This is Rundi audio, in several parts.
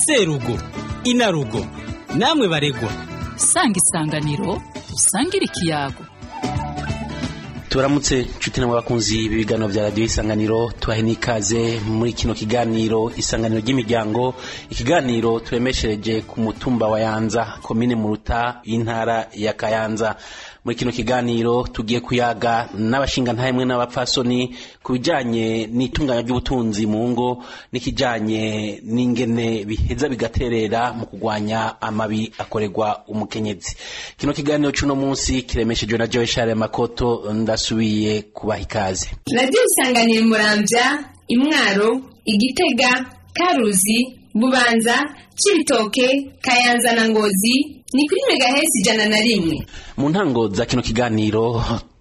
serugo inarugo namwe baregwa sanga isanganiro usangire ikiyago turamutse nshuti namwe bakunzi b'ibiganiro bya radiyo isanganiro tubahe n'ikaze muri kino kiganiro isanganiro ry'imiryango ikiganiro turemeshereje ku mutumba wa yanza komine muruta y'intara ya kayanza muri kino kiganiro tugiye kuyaga n'abashingantahe mwe n'abapfasoni ku bijanye n'itunganya ry'ubutunzi mu ngo n'ikijanye n'ingene biheza bigaterera mu kugwanya amabi akorerwa umukenyezi kino kiganiro c'uno munsi kiremeshejwe na Joe Share Makoto ndasubiye kubaha ikaze radiyo isanganiro muramvya imwaro igitega karuzi bubanza cibitoke kayanza na ngozi ni kuri megahesi ijana na rimwe mu ntango za kino kiganiro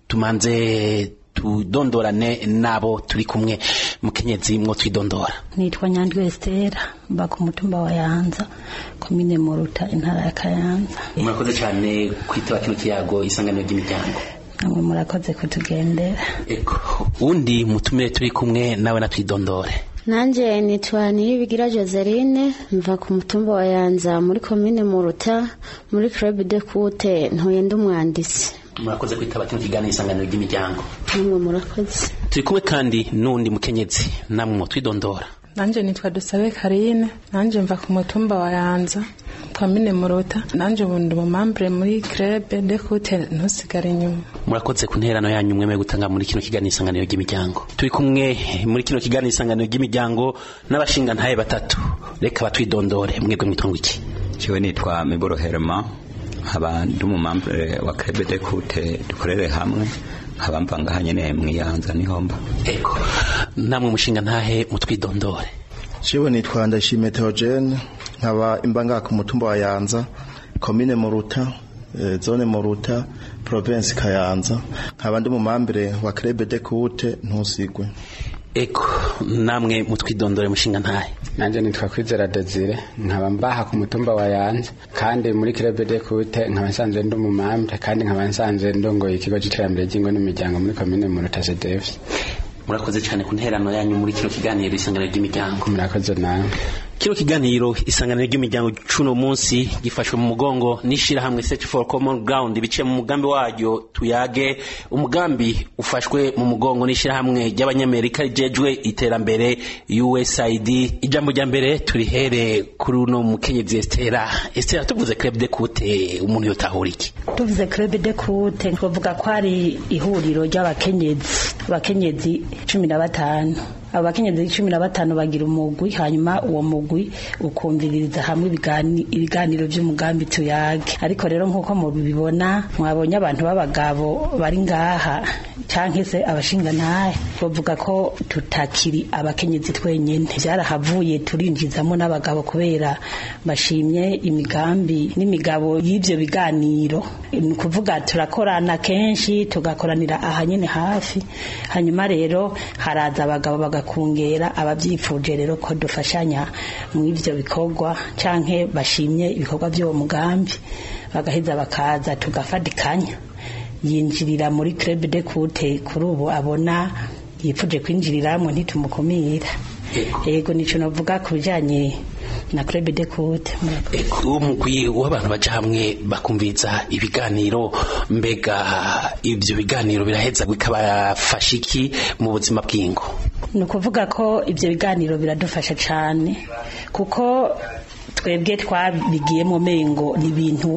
tumanze tudondorane nabo turi kumwe mukenyezi mwo twidondora nitwa nyandwi estera mba ku mutumba wa yanza komine muruta intara ya kayanza murakoze cyane kwitaba kino kiyago isanganiro ry'imiryango namwe murakoze kutugendera eko undi mutumire turi kumwe nawe natwidondore nanje nitwa niyibigira joseline mva ku mutumba wa yanza muri komine muruta muri club de kute ntuye ndi umwanditsi murakoze kwitaba kino kiganiro isanganiro ry'imiryango namwe murakoze turi kumwe kandi n'undi mukenyezi namwe mwo twidondora nanje nitwa dusabe karine nanje mva ku mutumba wa yanza komine muruta nanje bundi umumambure muri crebe de kute ntusigare inyuma murakoze ku nterano yanyu mwemeye gutanga muri kino kiganiro isanganiro ry'imiryango turi kumwe muri kino kiganiro isanganiro ry'imiryango n'abashingantahe batatu reka batwidondore mwebwe mwitongo iki jewe nitwa miburo herma nkaba ndi umumambure wa crebe de kute dukorere hamwe nkaba mva ngaha nyene mwiyanza nihomba eko namwe mushingantahe mutwidondore jewe nitwa ndashime Theogene nkaba imbanga ku mutumba wa Yanza komine Muruta eh, zone Muruta province Kayanza nkaba ndi mumambire wa Club de Kute ntusigwe eko namwe mutwidondore mushingantahe nanje nitwa kwizera Desire nkaba mbaha ku mutumba wa Yanza kandi muri Club de Kute nkaba nsanzwe ndi umumambire kandi nkaba nsanzwe ndongoye ikigo c'iterambere ry'ingo n'imiryango muri komine Muruta CDF murakoze cyane ku nterano yanyu muri kino kiganiro isanganiro ry'imiryango murakoze nawe kino kiganiro isanganiro ry'imiryango cuno munsi gifashwe mu mugongo n'ishirahamwe Search for Common Ground biciye mu mugambi waryo tuyage umugambi ufashwe mu mugongo n'ishirahamwe ry'abanyamerika rijejwe iterambere USAID ijambo rya mbere turihere kuri uno mukenyezi Estera Estera tuvuze Club de Kute umuntu yotahura iki tuvuze club de kute twavuga ko ari ihuriro ry'abakenyezi abakenyezi cumi na batanu abo bakenyezi cumi na batanu bagira umugwi hanyuma uwo mugwi ukumviririza hamwe ibigani- ibiganiro by'umugambi tuyage ariko rero nk'uko mubibona mwabonye abantu b'abagabo bari ngaha canke se abashingantahe bavuga ko tutakiri abakenyezi twenyene byarahavuye turinjizamo n'abagabo kubera bashimye imigambi n'imigabo y'ivyo biganiro ni ukuvuga turakorana kenshi tugakoranira aha nyene hafi hanyuma rero haraza abagabo bagakungera abavyifuje rero ko dufashanya mu ivyo bikorwa canke bashimye ibikorwa by'uwo mugambi bagaheza bakaza tugafadikanya yinjirira muri club de kute kuri ubu abona yipfuje kwinjiriramwo ntitumukumira yego nico novuga ku bijanye na club de kute uwo mugwi w'abantu baja hamwe bakumviza ibiganiro mbega ivyo biganiro biraheza bikabafasha iki mu buzima bw'ingo ni ukuvuga ko ibyo biganiro biradufasha cyane kuko twebwe twabigiyemo mengo ni ibintu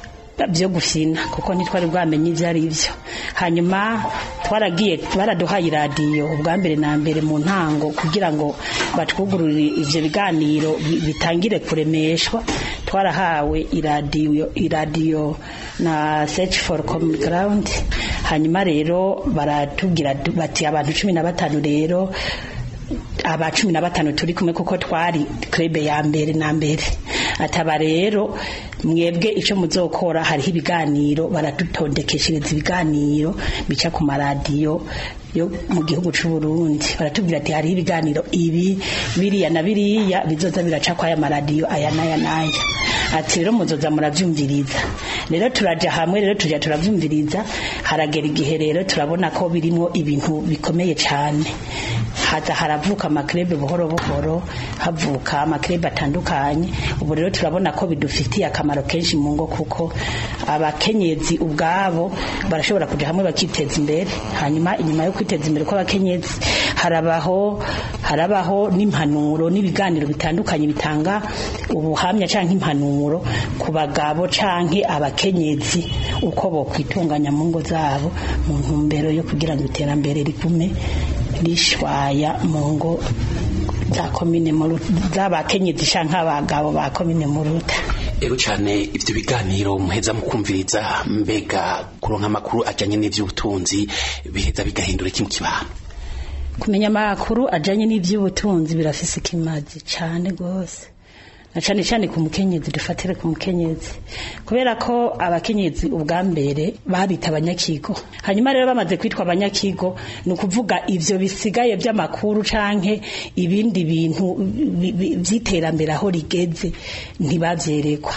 byo gufina kuko ntitwari bwamenye ibyo ari byo hanyuma twaragiye baraduhaye iradiyo ubwa mbere na mbere mu ntango kugira ngo batwugururire ibyo biganiro bi- bitangire kuremeshwa twarahawe iradiyo iradiyo na search for common ground hanyuma rero baratubwira bati abantu cumi na batanu rero aba cumi na batanu turi kumwe kuko twari krebe ya mbere na mbere ataba rero mwebwe icyo muzokora hariho ibiganiro baradutondekeshereza ibiganiro bica ku maradiyo yo mu gihugu cy'u Burundi baratubwira ati hariho ibiganiro ibi biriya na biriya bizoza biraca kwa aya maradiyo aya n'aya n'aya ati rero muzoza murabyumviriza rero turaja hamwe rero tujya turabyumviriza haragera igihe rero turabona ko birimo ibintu bikomeye cyane haza haravuka amakrebe buhoro buhoro havuka amakrebe atandukanye ubu rero turabona ko bidufitiye akamaro kenshi mu ngo kuko abakenyezi ubwabo barashobora kuja hamwe bakiteza imbere hanyuma inyuma yo kwiteza imbere kw'abakenyezi harabaho harabaho n'impanuro n'ibiganiro bitandukanye bitanga ubuhamya canke impanuro ku bagabo canke abakenyezi uko bo kwitunganya mu ngo zabo mu ntumbero yo kugira ngo iterambere rigume rishwaya mu ngo za komine Muruta z'abakenyezi canke abagabo ba komine Muruta ero cyane ibyo biganiro muheza mukumviriza mbega kuronka amakuru ajyanye n'iby'ubutunzi biheza bigahindura iki mu kibano kumenya amakuru ajanye n'ivy'ubutunzi birafise ikimazi cane gose na cane cane ku mukenyezi dufatire ku mukenyezi kubera ko abakenyezi ubwa mbere babita abanyakigo hanyuma rero bamaze kwitwa abanyakigo ni ukuvuga ivyo bisigaye vy'amakuru canke ibindi bintu bi- bi- vy'iterambere aho rigeze ntibavyerekwa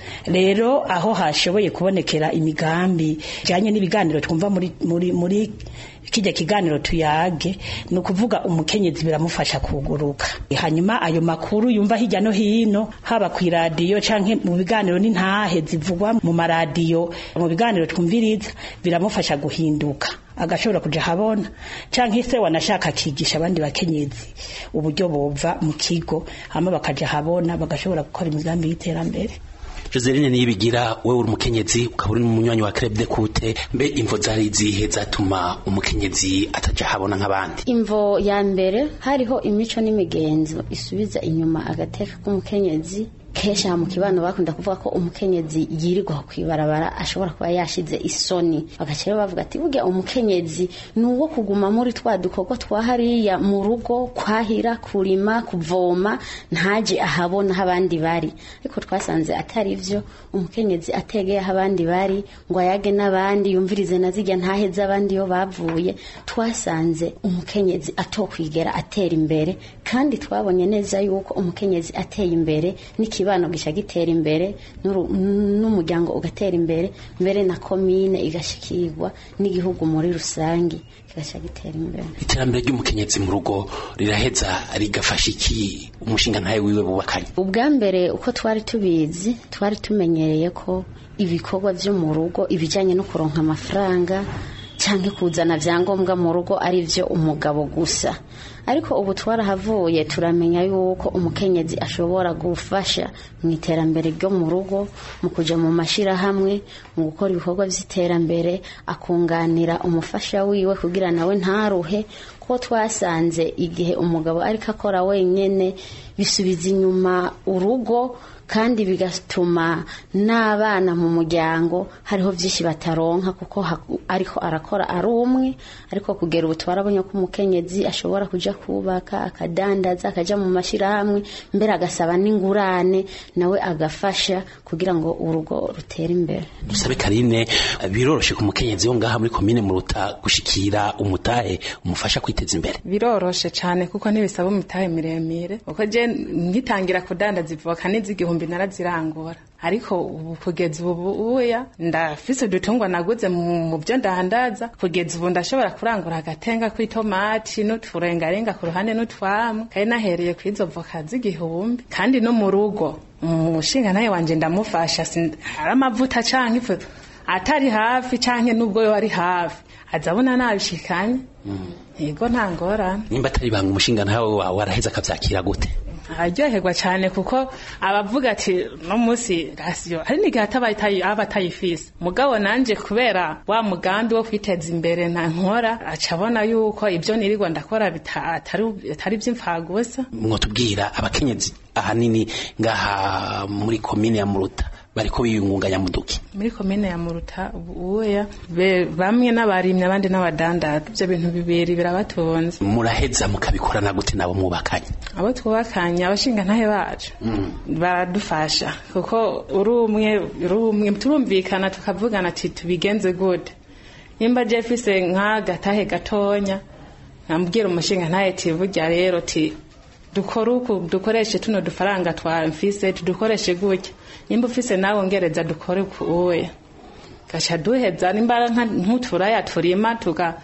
rero aho hashoboye kubonekera imigambi ijanye n'ibiganiro twumva muri muri muri kijya kiganiro tuyage ni ukuvuga umukenyezi biramufasha kuguruka hanyuma ayo makuru yumva hirya no hino haba ku iradiyo canke mu biganiro n'intahe zivugwa mu maradiyo mu biganiro twumviriza biramufasha guhinduka agashobora kuja habona canke se wanashaka akigisha abandi bakenyezi uburyo bova mu kigo hama bakaja habona bagashobora gukora imigambi y'iterambere Joseline niyibigira wewe uri umukenyezi ukaba uri n'umunywanyi wa Club de Kute mbe imvo zari izihe zatuma umukenyezi ataja habona nk'abandi imvo ya mbere hariho imico n'imigenzo isubiza inyuma agateka k'umukenyezi kenshi aha mu kibano bakunda kuvuga ko umukenyezi yirirwa kwibarabara ashobora kuba yashize isoni bagaca rero bavuga ati burya umukenyezi ni uwo kuguma muri twa dukorwa twa hariya mu rugo kwahira kurima kuvoma ntaje ahabona aho abandi bari ariko twasanze atari vyo umukenyezi ategeye aho abandi bari ngo ayage n'abandi yumvirize na zirya ntahe z'abandi iyo bavuye twasanze umukenyezi atokwigera atera imbere kandi twabonye neza yuko umukenyezi ateye imbere n'ikibano gica gitera imbere n'uru- n'umuryango ugatera imbere mbere na komine igashikirwa n'igihugu muri rusange kigaca gitera imbere iterambere ry'umukenyezi mu rugo riraheza rigafasha iki umushinga ntawe wiwe bubakanye ubwa mbere uko twari tubizi twari tumenyereye ko ibikorwa byo mu rugo ibijyanye no kuronka amafaranga cyangwa kuzana byangombwa mu rugo ari byo umugabo gusa ariko ubu twarahavuye turamenya yuko umukenyezi ashobora gufasha mu iterambere ryo mu rugo mu kujya mu mashyirahamwe mu gukora ibikorwa by'iterambere akunganira umufasha wiwe kugira nawe ntaruhe ko twasanze igihe umugabo ariko akora wenyine bisubiza inyuma urugo kandi bigatuma n'abana mu muryango hariho byinshi bataronka kuko haku- ariko arakora ari umwe ariko kugera ubu twarabonye ko umukenyezi ashobora kuja kubaka akadandaza akaja mu mashyirahamwe mbere agasaba n'ingurane nawe agafasha kugira ngo urugo rutere imbere dusabe karine biroroshe ku mukenyezi wo ngaha muri komine muruta gushikira umutahe umufasha kwiteza imbere biroroshe cyane kuko ntibisaba umutahe miremire kuko je ngitangira kudandaza ivoka n'iz'igihumbi narazirangura ariko ubu kugeza ubu uya ndafise udutungwa naguze mu mu byo ndandaza kugeza ubu ndashobora kurangura agatenga kw'itomati n'uturengarenga ku ruhande n'utwamu kandi nahereye ku izo voka z'igihumbi kandi no mu rugo umushinga nawe wanje ndamufasha sin- hari amavuta canke ifu atari hafi canke n'ubwo yo ari hafi azabona nabishikanye yego nta ngorane nimba atari banga umushinga ntawe wawe waraheza akavyakira gute araryoherwa cyane kuko abavuga ati no munsi rasiyo hari n'igihe ataba atayi- aba atayifise mugabo nanje kubera wa mugambi wo kwiteza imbere nta nkora aca abona yuko ibyo nirirwa ndakora bita- atari atari iby'imfagusa mwotubwira abakenyezi ahanini ngaha muri komine ya muruta bariko biyungunganya muduki muri komine ya muruta ubuya be- bamwe n'abarimyi abandi n'abadandaza ibyo bintu bibiri birabatunze muraheza mukabikorana gute nabo mwubakanye abo twubakanye abashinga ntahe bacu baradufasha kuko uri umwe uri umwe turumvikana tukavugana ati tubigenze gute nimba jefise nk'agatahe gatonya nkambwira umushinga ntahe ati burya rero ti dukore uku dukoreshe tuno dufaranga twa mfise tudukoreshe gutya nimba ufise nawe ngereza dukore uku uwe gaca duheza nimba nka- nk'uturaya turima tuga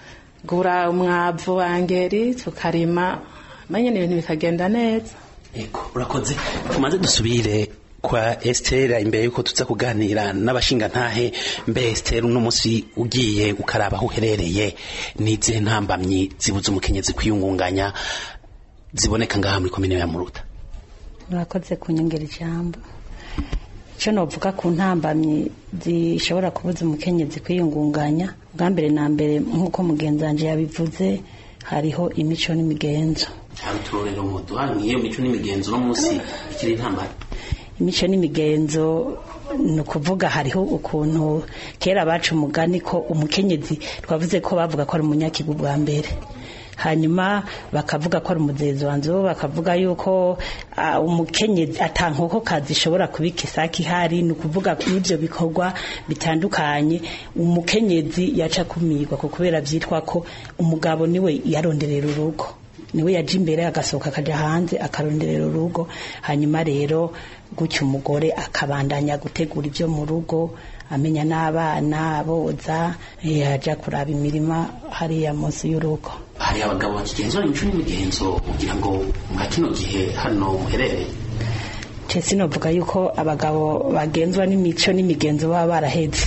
tukagura umwavu wa ngeri tukarima manye ibintu bikagenda neza Ego urakoze tumaze dusubire kwa Esther imbere yuko tuza kuganira n'abashinga ntahe mbe Esther uno munsi ugiye ukaraba aho uherereye n'izihe ntambamyi zibuza umukenyezi kwiyungunganya ziboneka ngaha muri komine ya Muruta murakoze kunyongera ijambo icyo novuga ku ntambamyi zishobora kubuza umukenyezi kwiyungunganya bwa mbere na mbere nk'uko mugenzi wanjye yabivuze hariho imico n'imigenzo hari uturorero mu duhanye iyo mico n'imigenzo uno munsi ikiri intambara imico n'imigenzo ni ukuvuga hariho ukuntu kera baca umugani ko umukenyezi twavuze ko bavuga ko ari umunyakigu bwa mbere hanyuma bakavuga ko ari umuzezi wanzu bakavuga yuko ah, umukenyezi atankoko kazi ishobora kubika isaki ihari ni ukuvuga n'ibyo bikorwa bitandukanye umukenyezi yaca kumirwa ko kubera byitwa ko umugabo niwe yaronderera urugo niwe yaje imbere agasohoka akajya hanze akaronderera urugo hanyuma rero gutyo umugore akabandanya gutegura ibyo mu rugo amenya n'abana boza yajya kuraba imirima hariya munsi y'urugo hari abagabo bakigenzura imico n'imigenzo kugira ngo mwa kino gihe hano muherereye Chesi novuga yuko abagabo bagenzwa n'imico n'imigenzo baba baraheze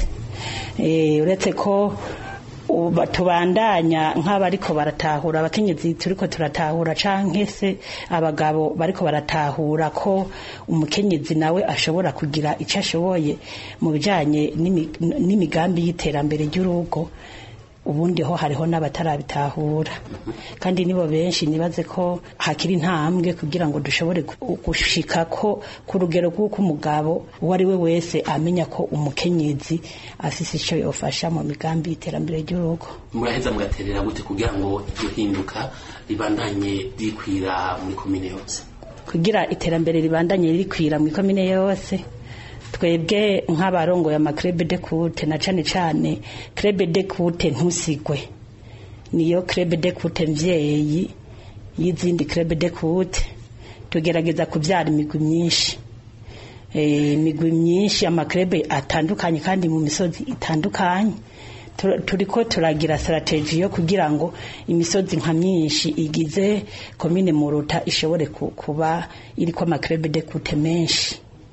Eh, uretse ko uba- tubandanya nk'abariko baratahura abakenyezi turiko turatahura canke se abagabo bariko baratahura ko umukenyezi nawe ashobora kugira icyo ashoboye mu bijanye n'imi- n'imigambi y'iterambere ry'urugo ubundi ho hariho n'abatarabitahura kandi nibo benshi nibaze ko hakiri intambwe kugira ngo dushobore gu- gushika ko ku rugero rw'uko umugabo uwo ari we wese amenya ko umukenyezi afise icyo yofasha mu migambi y'iterambere ry'urugo muraheza mugaterera gute kugira ngo iryo hinduka ribandanye rikwira muri komine yose kugira iterambere ribandanye rikwira mu ikomine yose twebwe nk'abarongoye amakrebe de kute na cane cane krebe de kute ntusigwe niyo krebe de kute mvyeyi y'izindi krebe de kute tugerageza kuvyara imigwi myinshi Eh, imigwi myinshi amakrebe atandukanye kandi mu misozi itandukanye Tu- turiko turagira strategy yo kugira ngo imisozi nka myinshi igize komine muruta ishobore ku- kuba iriko amakrebe de kute menshi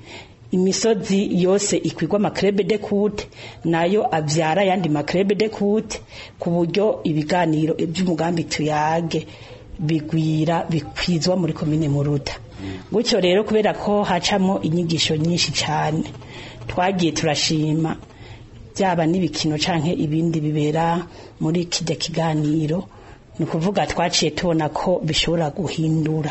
imisozi yose ikwigwa amakrebe de kute nayo avyara yandi makrebe de kute ku buryo ibiganiro by'umugambi tuyage bigwira bikwizwa muri komine muruta gutyo rero kubera ko hacamo inyigisho nyinshi cyane twagiye turashima byaba n'ibikino canke ibindi bibera muri kijya kiganiro ni ukuvuga twaciye tubona ko bishobora guhindura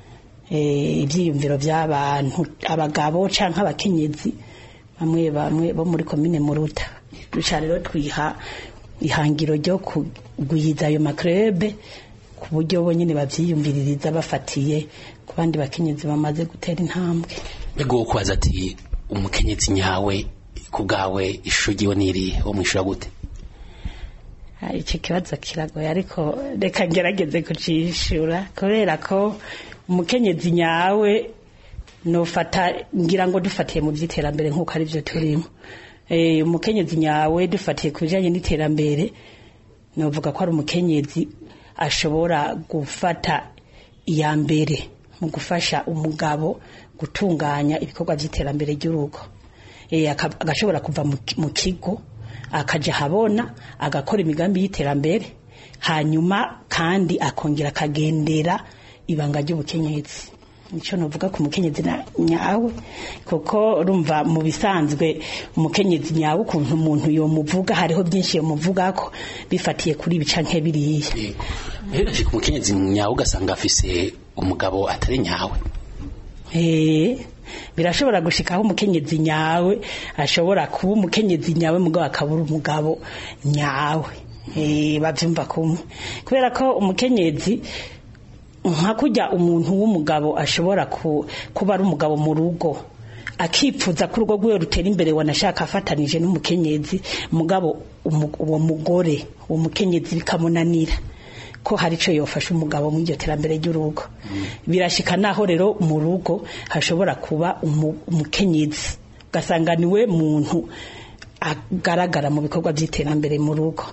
eh, ibyiyumviro by'abantu abagabo canke abakenyezi bamwe bamwe bo muri komine muruta duca rero twiha ihangiro ryo kugwiza ayo makrebe ku buryo bonyine bavyiyumviririza bafatiye ku bandi bakenyezi bamaze gutera intambwe mbega uwo kubaza ati umukenyezi nyawe ku bwawe ishusho ryiwe niri wo mwishura gute Ah, icyo kibazo kiragoye ariko reka ngerageze kucishura kubera ko umukenyezi nyawe nofata ngira ngo dufatiye mu by'iterambere nk'uko ari byo turimo Eh, umukenyezi nyawe dufatiye ku bijyanye n'iterambere novuga ko ari umukenyezi ashobora gufata iya mbere mu gufasha umugabo gutunganya ibikorwa by'iterambere ry'urugo Eh, aka- agashobora kuva mu ki- mu kigo akaja habona agakora imigambi y'iterambere hanyuma kandi akongera akagendera ibanga ry'ubukenyezi nicyo novuga ku mukenyezi na- nyawe kuko urumva mu bisanzwe umukenyezi nyawe ukuntu umuntu yomuvuga hariho byinshi yomuvuga ko bifatiye kuri ibi canke biriya rero ku umukenyezi nyawe ugasanga afise umugabo atari nyawe Eh, birashobora gushikaho umukenyezi nyawe ashobora kuba umukenyezi nyawe mugabo akabura umugabo nyawe Eh, bavyumva kumwe kubera ko umukenyezi nka kurya umuntu w'umugabo ashobora ku- kuba ari umugabo mu rugo akipfuza ko urugo rwiwe rutera imbere wanashaka afatanije n'umukenyezi mugabo umu- uwo mugore uwo mukenyezi bikamunanira ko hari icyo yofasha umugabo mu iryo terambere ry'urugo birashika naho rero mu rugo hashobora kuba umu- umukenyezi ugasanga niwe muntu agaragara mu bikorwa by'iterambere mu rugo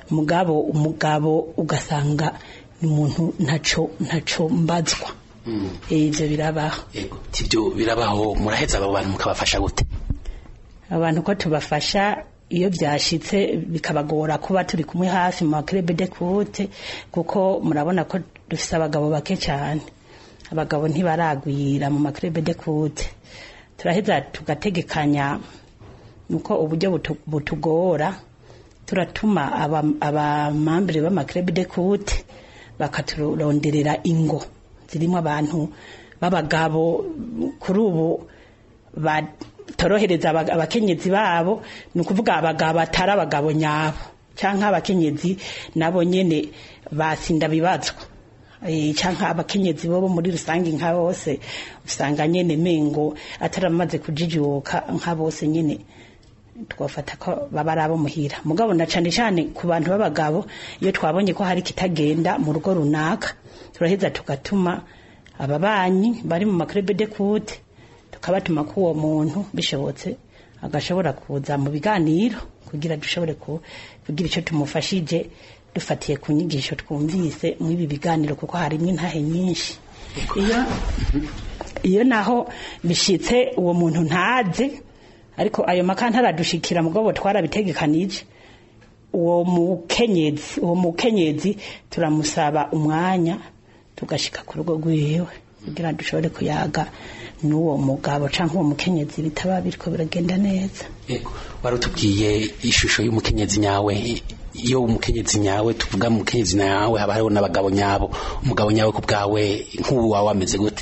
mugabo umugabo ugasanga ni umuntu ntaco ntaco mbazwa ivyo birabaho ibyo birabaho muraheza abo bantu mukabafasha gute abantu ko tubafasha iyo byashitse bikabagora kuba turi kumwe hafi mu makrebe de kute kuko murabona ko dufise abagabo bake cyane abagabo ntibaragwira mu makrebe de kute turaheza tugategekanya nuko uburyo butu- butugora turatuma aba- abamambere b'amakrebe de kute bakaturonderera ingo zirimo abantu b'abagabo kuri ubu batorohereza aba- abakenyezi babo ni ukuvuga abagabo atari abagabo nyabo cyangwa abakenyezi nabo nyene basinda bibazwa Eh, cyangwa abakenyezi bo muri rusange nka bose usanga nyene mengo ataramaze kujijuka nka bose nyene twafata ko baba ari abo muhira mugabo na cane cane ku bantu b'abagabo iyo twabonye ko hari kitagenda mu rugo runaka turaheza tugatuma ababanyi bari mu makrebe de kute tukabatuma ko uwo muntu bishobotse agashobora kuza mu biganiro kugira dushobore ku- kugira icyo tumufashije dufatiye ku nyigisho twumvise muri ibi biganiro kuko harimo intahe nyinshi iyo iyo naho bishitse uwo muntu ntaze ariko ayo maka ntaradushikira mugabo twarabitegekanije uwo mukenyezi uwo mukenyezi turamusaba umwanya tugashika ku rugo rwiwe kugira dushobore kuyaga n'uwo mugabo cyangwa uwo mukenyezi bitaba biriko biragenda neza Yego, wari utubwiye ishusho y'umukenyezi nyawe iyo umukenyezi nyawe tuvuga mu mukenyezi nyawe haba hariho n'abagabo nyabo umugabo nyawe ku bwawe nk'ubu wawe wameze gute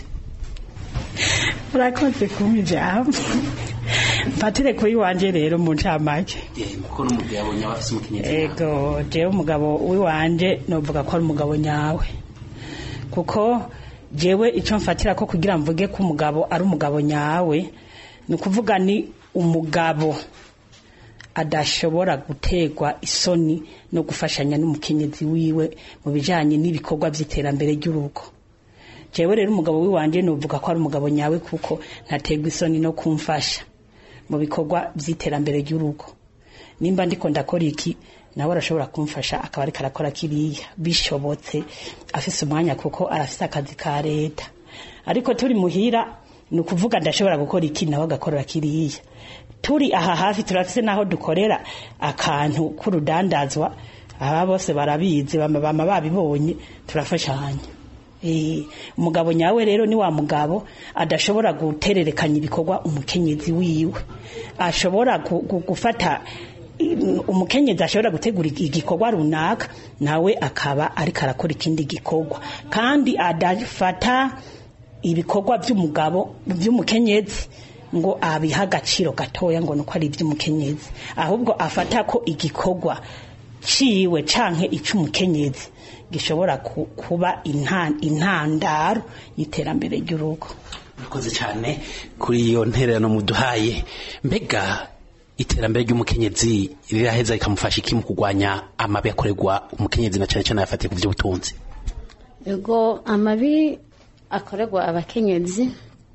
urakoze kumpa ijambo mfatire kuri wanje rero mu ncamake kuko n'umugabo nyawe afite umukenyezi nyawe ego jewe umugabo w'iwanje novuga ko ari umugabo nyawe kuko jewe icyo mfatira ko kugira mvuge ko umugabo ari umugabo nyawe ni ukuvuga ni umugabo adashobora gutegwa isoni no gufashanya n'umukenyezi wiwe mu bijanye n'ibikorwa by'iterambere ry'urugo jewe rero umugabo w'iwanje novuga ko ari umugabo nyawe kuko ntategwa isoni no kumfasha mu bikorwa by'iterambere ry'urugo nimba ndiko ndakora iki nawe arashobora kumfasha akaba ariko arakora kiriya bishobotse afise umwanya kuko arafise akazi ka leta ariko turi muhira ni ukuvuga ndashobora gukora iki nawe agakorera kiriya turi aha hafi turafise n'aho dukorera akantu k'urudandazwa aba bose barabizi bama bama babibonye turafashanya Eh, umugabo nyawe rero ni wa mugabo adashobora gutererekanya ibikorwa umukenyezi wiwe ashobora gu- gu- gufata mm, umukenyezi ashobora gutegura igi- igikorwa runaka nawe akaba ariko arakora ikindi gikorwa kandi adafata ibikorwa by'umugabo by'umukenyezi ngo abiha agaciro gatoya ngo nuko ari iby'umukenyezi ahubwo afata ko igikorwa ciwe canke ic'umukenyezi gishobora ku- kuba intan- intandaro y'iterambere ry'urugo murakoze cyane kuri iyo ntererano muduhaye mbega iterambere ry'umukenyezi riraheza rikamufasha iki mu kurwanya amabi akorerwa umukenyezi na cyane cyane ayafatiye ku by'ubutunzi ego amabi akorerwa abakenyezi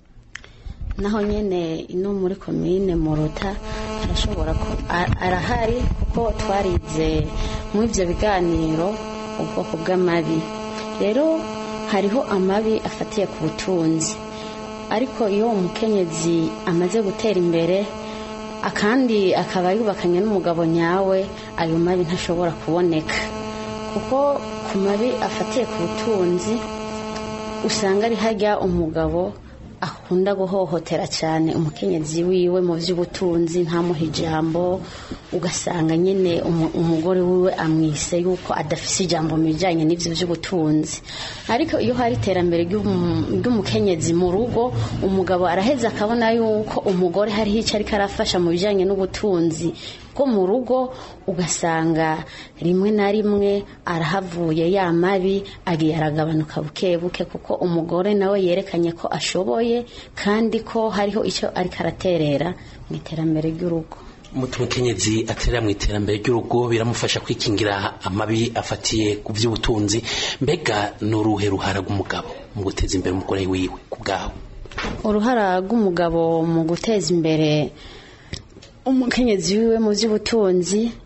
naho nyene ino muri komine muruta arashobora ku a- arahari kuko twarize mu ivyo biganiro ubwoko bw'amabi rero hariho amabi afatiye ku butunzi ariko iyo umukenyezi amaze gutera imbere akandi akaba yubakanye n'umugabo nyawe ayo mabi ntashobora kuboneka kuko ku mabi afatiye ku butunzi usanga ari hajya umugabo akunda guhohotera cyane umukenyezi wiwe mu by'ubutunzi ntamuha ijambo ugasanga nyine umu- umugore wiwe amwise yuko adafise ijambo mu bijyanye n'ibyo by'ubutunzi ariko iyo hari iterambere ry'umu- ry'umukenyezi mu rugo umugabo araheza akabona yuko umugore hariho icyo ariko arafasha mu bijyanye n'ubutunzi bwo mu rugo ugasanga rimwe na rimwe arahavuye ya mabi agiye aragabanuka buke buke kuko umugore nawe yerekanye ko ashoboye kandi ko hariho icyo ariko araterera mu iterambere ry'urugo mutu umukenyezi aterera mu iterambere ry'urugo biramufasha kwikingira amabi afatiye ku by'ubutunzi mbega ni uruhe ruhara rw'umugabo mu guteza imbere umugore wiwe ku bwawe uruhara rw'umugabo mu guteza imbere umukenyezi wiwe mu by'ubutunzi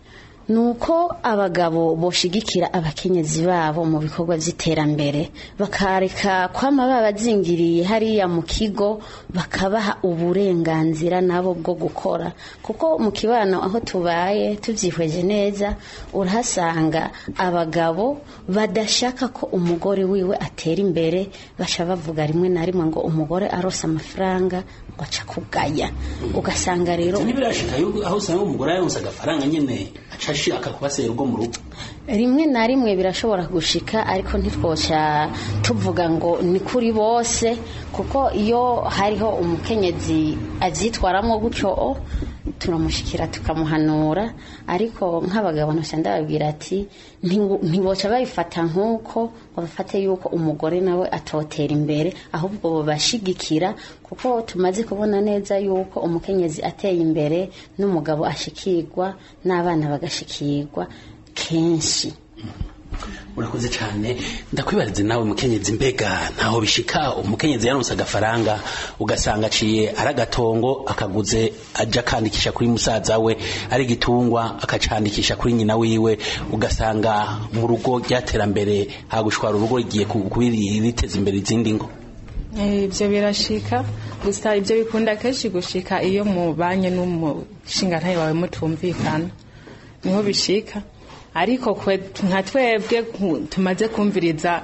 ni uko abagabo boshigikira abakenyezi babo mu bikorwa by'iterambere bakareka kwama babazingiriye hariya mu kigo bakabaha uburenganzira nabo bwo gukora kuko mu kibano aho tubaye tubyihweje neza urahasanga abagabo badashaka ko umugore wiwe atera imbere baca bavuga rimwe na rimwe ngo umugore arose amafaranga ngo aca kugaya ugasanga rero ntibirashika aho usanga umugore yaronse agafaranga nyene aca ashaka kubasera urwo mu rugo rimwe na rimwe birashobora gushika ariko ntitwoca tuvuga ngo ni kuri bose kuko iyo hariho umukenyezi abyitwaramo gutyo turamushikira tukamuhanura ariko nk'abagabo ntushya ndababwira ati ntiboca babifata nk'uko ngo bafate yuko umugore nawe atotera imbere ahubwo babashigikira kuko tumaze kubona neza yuko umukenyezi ateye imbere n'umugabo ashikirwa n'abana bagashikirwa kenshi urakoze cyane ndakwibarize nawe mukenyezi mbega ntaho bishika umukenyezi yaronse agafaranga ugasanga aciye ari agatongo akaguze aja akandikisha kuri musaza we ari igitungwa akacandikisha kuri nyina wiwe ugasanga mu rugo ryaterambere hagushwara urugo rigiye riteza imbere izindi ngo ibyo birashika gusa ibyo bikunda kenshi gushika iyo mubanye n'umushingantahe wawe mutumvikana niho bishika ariko nka twebwe tumaze kumviriza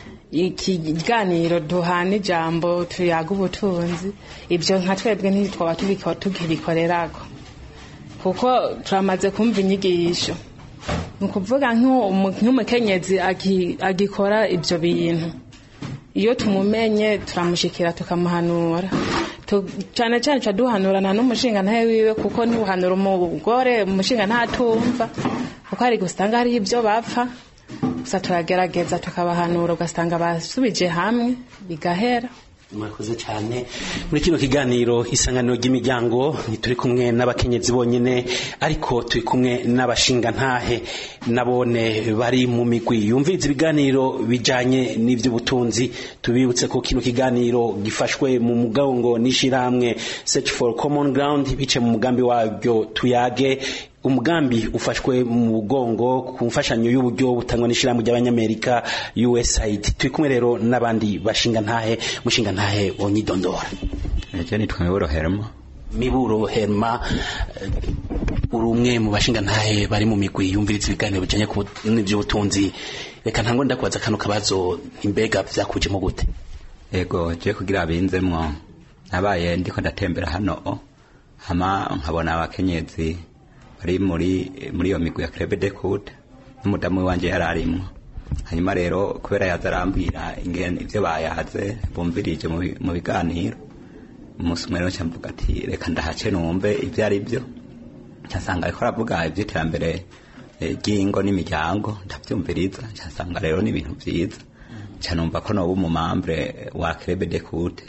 ikiganiro duhana ijambo tuyaga ubutunzi ibyo nka twebwe ntitwaba tukibikorerako kuko turamaze kumva inyigisho ni ukuvuga nk'umukenyezi agikora ibyo bintu iyo tumumenye turamushikira tukamuhanura cyane cyane tuba duhanurana n'umushinga ntawe wiwe kuko ntibuhanura umugore umushinga ntatumva kuko hari gusanga hariho ibyo bapfa gusa turagerageza tukabahanura ugasanga basubije hamwe bigahera murakoze cyane muri kino kiganiro isanganiro ry'imiryango ntituri kumwe n'abakenyezi bonyine ariko turi kumwe n'abashinga ntahe nabone bari mu migwi yumviriza ibiganiro bijanye n'ivy'ubutunzi tubibutse ko kino kiganiro gifashwe mu mugongo n'ishirahamwe search for common ground bice mu mugambi wabyo tuyage umugambi ufashwe mu mugongo ku mfashanyo y'uburyo butangwa n'ishyirahamwe ry'abanyamerika USAID turi kumwe rero n'abandi bashinga ntahe mushinga ntahe wonyidondora ejo nitwa miburo herma miburo herma uri umwe mu bashinga ntahe bari mu migwi yumviriza ibiganiro bijanye n'ivy'ubutunzi reka ntango ndakubaza kano kabazo imbega vyakujemo gute ego je kugira binzemwo nabaye ndiko ndatembera hano hama nkabona abakenyezi bari muri muri iyo migwi ya Club de Coude n'umudamu wanje yararimwo hanyuma rero kubera yaza arambwira ingene ivyo bayaze bumvirije mu biganiro umunsi umwe rero cyamvuga ati reka ndahace numve ivyo ari byo cyasanga ariko aravuga ivy'iterambere ry'ingo n'imiryango ndavyumviriza cyasanga rero ni ibintu vyiza canumva ko noba umumambre wa Club de Coude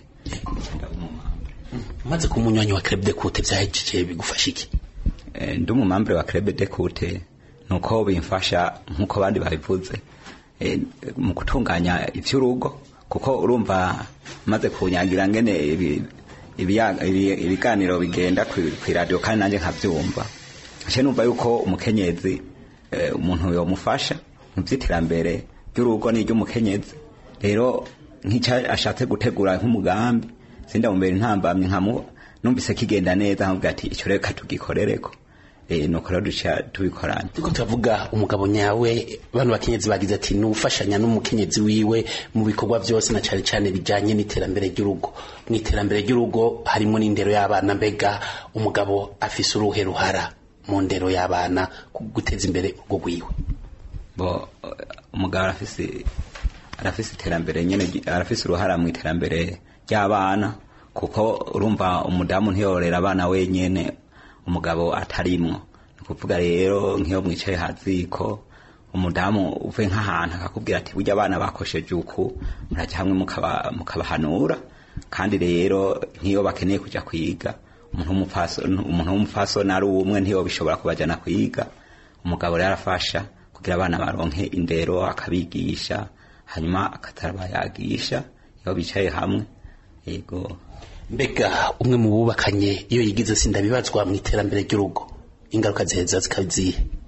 maze ku munywanyi wa Club de Coude vyahejeje bigufasha iki ndi umumambure wa Club de Coude nuko bimfasha nkuko abandi babivuze mu gutunganya ivy'urugo kuko urumva maze kunyagira ngene ibiganiro bigenda kw'iradiyo kandi nanjye nkavyumva nce numva yuko umukenyezi umuntu yomufasha mu vy'iterambere ry'urugo n'iry'umukenyezi rero nk'icyo ashatse gutegura nk'umugambi sindamumbere intambamye nkamu numvise kigenda neza nkavuga ati icyo reka tugikorereko nuko rero duca tubikorana turiko turavuga umugabo nyawe bano bakenyezi bagize ati nufashanya n'umukenyezi wiwe mu bikorwa byose na cyane cyane bijanye n'iterambere ry'urugo mu iterambere ry'urugo harimo n'indero y'abana mbega umugabo afise uruhe ruhara mu ndero y'abana guteza imbere urugo rwiwe bo umugabo arafise arafise iterambere nyene arafise uruhara mu iterambere ry'abana kuko urumva umudamu ntiyorera abana wenyene umugabo atarimwo ni ukuvuga rero nk'iyo mwicaye haziko umudamu uvuye nk'ahantu akakubwira ati burya abana bakosheje uku murajya hamwe mukabahanura kandi rero nk'iyo bakeneye kujya kwiga umuntu w'umupfasoni ari umwe ntiyo bishobora kubajyana kwiga umugabo rero arafasha kugira abana baronke indero akabigisha hanyuma akatarabayagisha iyo bicaye hamwe yego mbega umwe mu bubakanye iyo yigize sinda bibazwa mu iterambere ry'urugo ingaruka ziheza zikazihe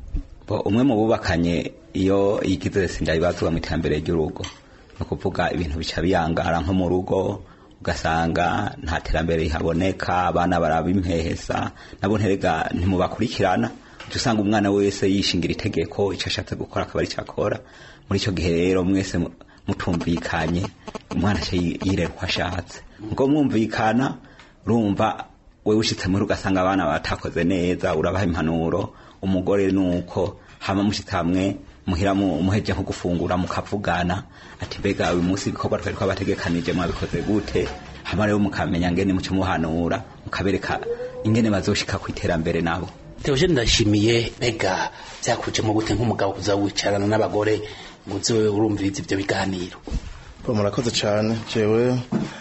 bo umwe mu bubakanye iyo yigize sinda ibazwa mu iterambere ry'urugo ni ukuvuga ibintu bica biyangara nko mu rugo ugasanga nta terambere rihaboneka abana barabimpehesa nabo nterega ntimubakurikirana uca usanga umwana wese yishingira itegeko icyo ashatse gukora akaba aricyo akora muri icyo gihe rero mwese mu- mutumvikanye umwana aca yi- yirera uko ashatse ngo mwumvikana urumva we ushitse muri ugasanga abana batakoze neza urabaha impanuro umugore nuko hama mushitse hamwe muhira mu- muheje nko gufungura mukavugana ati mbega uyu munsi ibikorwa twari twabategekanije mwabikoze gute hama rero mukamenya ngene muce muhanura mukabereka ingene bazoshika ku iterambere nabo Theogene ndashimiye mbega byakujemo gute nk'umugabo kuza wicarana n'abagore ngo uze urumviriza ibyo biganiro Bo murakoze cyane jewe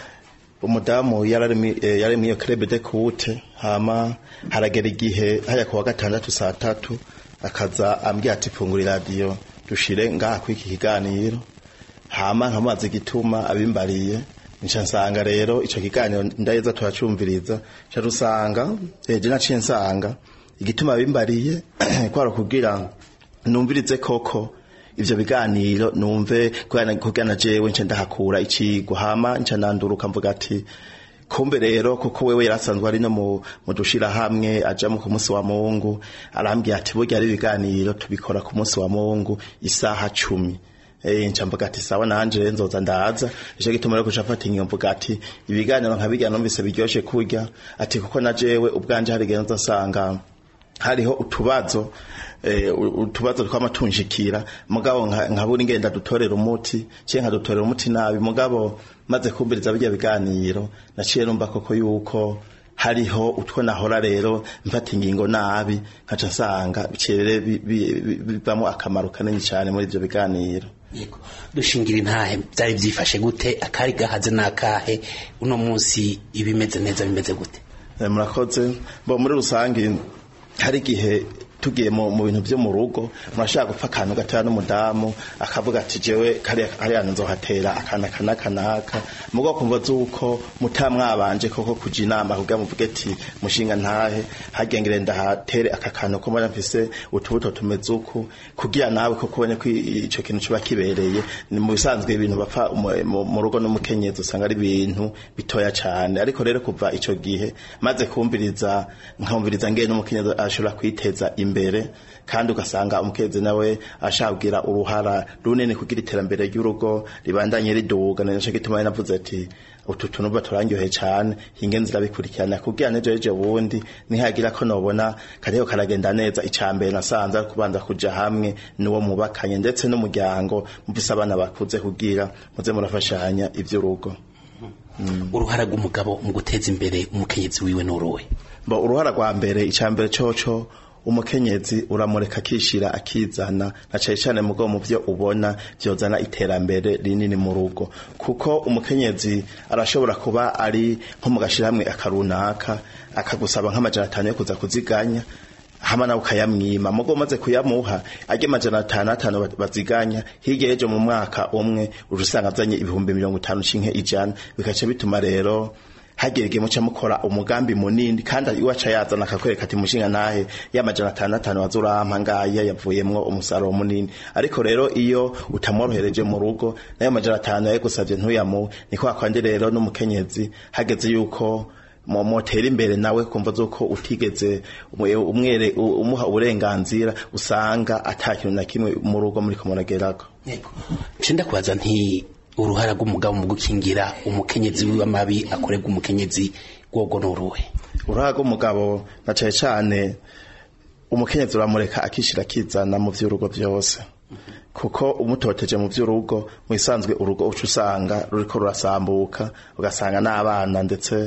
umudamu yararimi eh, yararimi iyo crebe de kute hama haragera igihe haya kuwa gatandatu saa tatu akaza ambwira ati fungura radio dushire ngaha kwiki kiganiro hama nkamaze gituma abimbariye nca nsanga rero ico kiganiro ndaheza turacumviriza nca rusanga eje naciye nsanga igituma abimbariye kwara kugira numvirize koko ivyo biganiro numve kugana kugana jewe nce ndahakura icigwa hama nca nanduruka mvuga ati kumbe rero kuko wewe yarasanzwe ari no mu mu dushira hamwe aja mu ku munsi wa Mungu arambwiye ati burya ari ibiganiro tubikora ku munsi wa Mungu isaha cumi Eh nca mvuga ati sawa nanje rero nzoza ndaza ico gituma rero kucafata inyo mvuga ati ibiganiro nkabirya numvise biryoshe kurya ati kuko na jewe ubwanje hari igihe nzasanga hariho utubazo eh, u- utubazo twamatunjikira mugabo nka- nkabura ingenda dutorera umuti ciye nkadutorera umuti nabi mugabo maze kumviriza bijya biganiro naciye numva koko yuko hariho utwo nahora rero mfata ingingo nabi nkaca nsanga bicere bi- bi- bi- bivamo akamaro kanini cyane muri ivyo biganiro Yego. dushingira intahe byari byifashe gute akari gahaze n'akahe uno munsi ibimeze neza bimeze gute Eh, murakoze bo muri rusange hari igihe tugiye mu mu bintu byo mu rugo murashaka gupfa akantu gatoya n'umudamu akavuga ati jewe kariya kariya nzohatera akana kana kanaka mugo kumva zuko mutamwabanje koko kuja inama kugira muvuge ati mushinga ntahe hagengere ndahatere aka kantu ko mbona mfise utubuto tumeze uku kugira nawe koko ubone ko ico kintu kiba kibereye ni mu bisanzwe ibintu bapfa mu- mu mu rugo n'umukenyezi usanga ari ibintu bitoya cyane ariko rero kuva ico gihe maze kumviriza nkamviriza ngene n'umukenyezi ashobora kwiteza imbere kandi ugasanga umukenyezi nawe ashaka kugira uruhara runini kugira iterambere ry'urugo ribandanye riduga nico gituma nari navuze ati utu tuntu turangyohe cyane hinge nzira bikurikirana kugira nejo ejo bundi nihagira ko nobona kariho karagenda neza icambere nasanze ari kubanza kuja hamwe nuwo mubakanye ndetse n'umuryango mufise abana bakuze kugira muze murafashanya ivy'urugo uruhara rw'umugabo mu guteza imbere umukenyezi wiwe n'uruwe bo uruhara rwa mbere icambere coco umukenyezi uramureka akishira akizana na cane cane mugo mu byo ubona vyozana iterambere rinini mu rugo kuko umukenyezi arashobora kuba ari nko mu gashirahamwe akarunaka akagusaba nk'amajana atanu yo kuza kuziganya hama nawe ukayamwima mugo umaze kuyamuha ajya amajana atanu atanu ba- baziganya hirya y'ejo mu mwaka umwe urusanga azanye ibihumbi mirongo itanu cinke ijana bikaca bituma rero hagera igihe muca mukora umugambi munini kandi iwaca yazana akakwereka ati mushinga nahe y'amajana atanu atanu wazurampa ngaya yavuyemwo umusaruro munini ariko rero iyo utamworohereje mu rugo nayo amajana atanu yayigusavye ntuyamuhe niko hakwandi rero n'umukenyezi hageze yuko mo- motera imbere nawe kumva zuko utigeze umwe- umwere u- umuha uburenganzira usanga ata kintu na kimwe mu rugo muriko muragerako ncinda kubaza nti uruhara rw'umugabo mu gukingira umukenyezi wiwe amabi akorerwa umukenyezi wogo n'uruwe uruhara rw'umugabo na cane cane umukenyezi uramureka akishira akizana mu vy'urugo vyose kuko umutoteje mu vy'urugo mu isanzwe urugo uca usanga ruriko rurasambuka ugasanga n'abana ndetse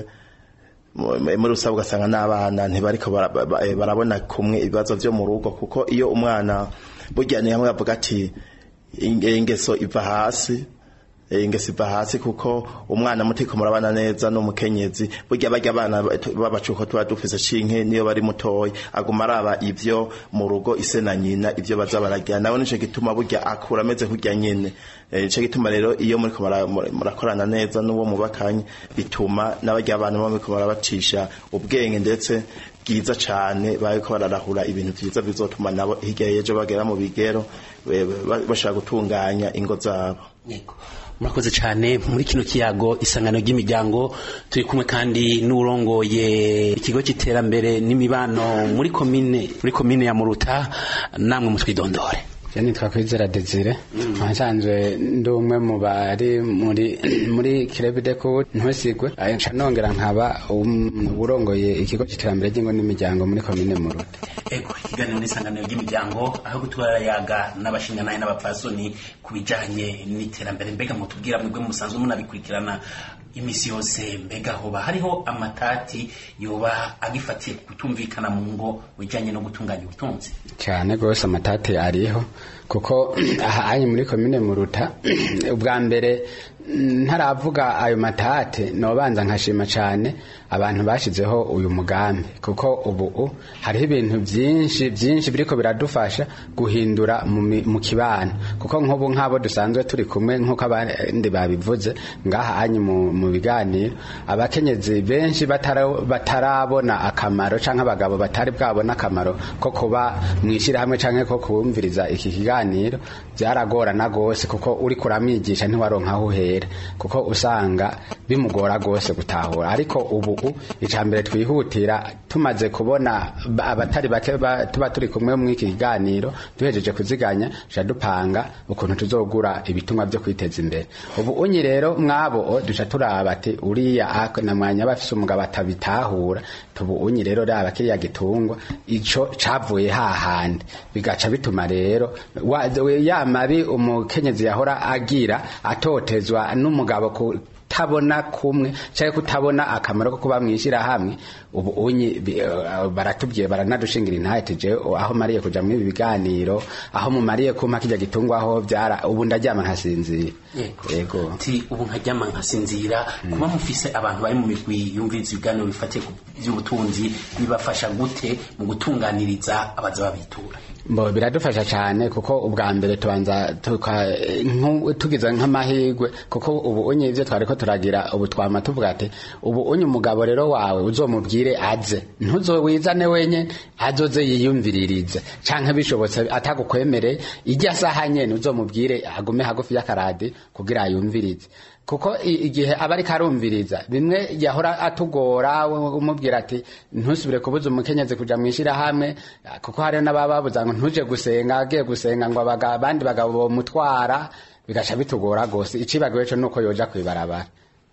mu- muri rusange ugasanga n'abana ntibariko bara- ba- ba- eh, barabona kumwe ibibazo vyo mu rugo kuko iyo umwana burya ni hamwe bavuga ati "Inge- ingeso iva hasi eh, ingesi iva hasi kuko umwana mutiko murabana neza n'umukenyezi burya barya abana babacuko tuba dufise cinke niyo bari mutoya aguma araba ivyo mu rugo ise na nyina ivyo baza baragira nawe nico gituma burya akura ameze kurya nyene Eh, nico gituma rero iyo muriko mura- mura- murakorana neza n'uwo mubakanye bituma n'abarya abana muba muriko murabacisha ubwenge ndetse bwiza cane bariko bararahura ibintu vyiza bizotuma nabo hirya y'ejo bagera mu bigero eh, ba- bashaka gutunganya ingo zabo Yego. murakoze cyane muri kino kiyago isangano ry'imiryango turi kumwe kandi n'urongoye ikigo cy'iterambere n'imibano muri komine muri komine ya muruta namwe mutwidondore Je nitwa Kwizera Desire nsanzwe ndi umwe mu bari muri muri Kirebide ku ntusigwe nca nongera nkaba um- urongoye ikigo cy'iterambere ry'ingo n'imiryango muri komine Muruta ego ikiganiro n'isanganiro ry'imiryango aho gutwarayaga n'abashingantahe n'abapfasoni ku bijanye n'iterambere mbega mutubwira mwebwe musanzwe munabikurikirana imisi yose mbega hoba hariho amatati yoba agifatiye kutumvikana mu ngo bijanye no gutunganya ubutunzi cyane rwose amatati ariho kuko aha anye muri komine Muruta ubwa mbere ntaravuga ayo matate nobanza nkashima cyane abantu bashizeho uyu mugambi kuko ubu hariho ibintu byinshi byinshi biriko biradufasha guhindura mu mi- mu kibano kuko nk'ubu nk'abo dusanzwe turi kumwe nk'uko abandi babivuze ngaha anye mu mu biganiro abakenyezi benshi batara- batarabona akamaro canke abagabo batari bwabona akamaro ko kuba mu ishyirahamwe canke ko kumviriza iki kiganiro byaragorana gose kuko uri kuramwigisha ntiwaronka aho uhera kuko usanga bimugora gose gutahura ariko ubu icambere twihutira tumaze kubona ba- abatari bake ba- tuba turi kumwe mu iki kiganiro duhejeje kuziganya duca dupanga ukuntu tuzogura ibitumwa byo kwiteza imbere ubu unyi rero mwabo duca turaba ati uriya ak- na mwanya bafise umugabo atabitahura tubu unyi rero raba kiriya gitungwa ico cavuye hahandi bigaca bituma rero wa- ya mabi umukenyezi yahora agira atotezwa n'umugabo ku kutabona kumwe cyangwa kutabona akamaro ko kuba mwishyira hamwe ubu unyi bi- eh, baratubwiye baranadushingira intahete je aho mariye kuja muri ibi biganiro aho mumariye kumpa kijya gitungwa aho byara ubu ndaryama nkasinzira yego ati ubu nkaryama nkasinzira kuba mufise abantu bari mu migwi yumviriza ibiganiro bifatiye ku by'ubutunzi bibafasha gute mu gutunganiriza abaza babitura Mbo biradufasha cyane kuko ubwa mbere tubanza tuka nku- tugize nk'amahirwe kuko ubu unye ivyo twariko turagira ubu twama tuvuga ati ubu unye umugabo rero wawe uzomubwire aze ntuzowizane wenye azoze yiyumviririze canke bishobotse atagukwemereye ijya saha nyene uzomubwire agume hagufi y'akaradi kugira yumvirize kuko i- igihe aba ariko arumviriza bimwe yahora atugora we- umubwira ati ntusubire kubuza umukenyezi kuja mw'ishirahamwe kuko hariho n'abababuza ngo ntuje gusenga agiye gusenga ngo abaga- abandi bagabo bomutwara bigaca bitugora gose icibagiwe co nuko yoja kwibarabara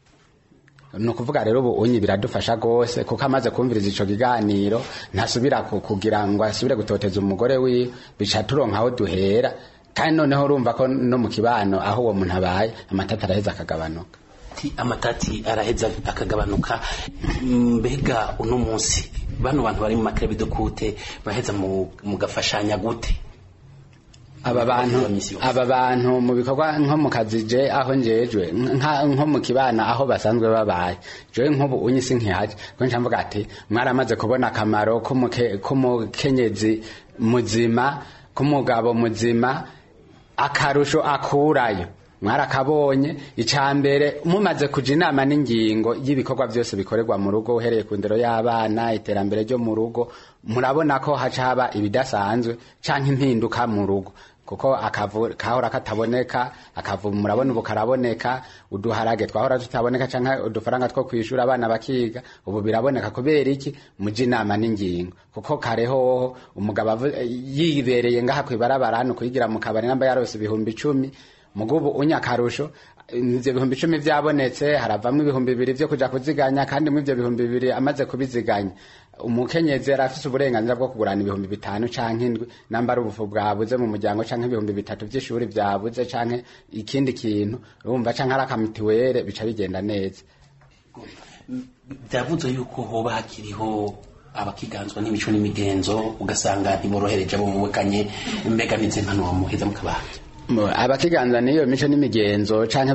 ni ukuvuga rero ubu unyi biradufasha rwose kuko amaze kumviriza ico kiganiro ntasubira ku- kugira ngo asubire gutoteza umugore wiwe bica turonka aho duhera kandi noneho urumva ko no mu kibano aho uwo muntu abaye amatata araheza akagabanuka ati amatati araheza akagabanuka mbega uno munsi bano bantu bari mu makerebido kute baheza mu- mugafashanya gute aba bantu aba bantu mu bikorwa nko mu kazi je aho njejwe nka- nko mu kibana aho basanzwe babaye jewe nk'ubu unyi sinkihaje ko nca mvuga ati mwaramaze kubona akamaro k'umuke- k'umukenyezi muzima k'umugabo muzima akarusho akurayo mwarakabonye icya mbere mumaze kuja inama n'ingingo y'ibikorwa byose bikorerwa mu rugo uhereye ku ndero y'abana iterambere ryo mu rugo murabona ko haca haba ibidasanzwe canke impinduka mu rugo kuko akavu kahora kataboneka akavu murabona ubu karaboneka uduharage twahora tutaboneka canke udufaranga two kwishura abana bakiga ubu biraboneka kubera iki muja inama n'ingingo kuko kareho umugabo avu- yibereye ngaha kwibarabara hano kuyigira mu kabari namba yarose ibihumbi icumi mugubu unya akarusho ivyo bihumbi icumi vyabonetse haravamwo ibihumbi bibiri vyo kuja kuziganya kandi mu ivyo bihumbi bibiri amaze kubiziganya umukenyezi yari afise uburenganzira bwo kugurana ibihumbi bitanu canke indwi namba ari ubufu bwabuze mu muryango canke ibihumbi bitatu vy'ishuri vyabuze canke ikindi kintu urumva canke ari akamituwere bica bigenda neza byavuze yuko hoba hakiriho abakiganzwa n'imico n'imigenzo ugasanga ntiborohereje abo mubukanye mbega n'izi mpano muheza mukabaha Mo- abakiganza n'iyo mico n'imigenzo canke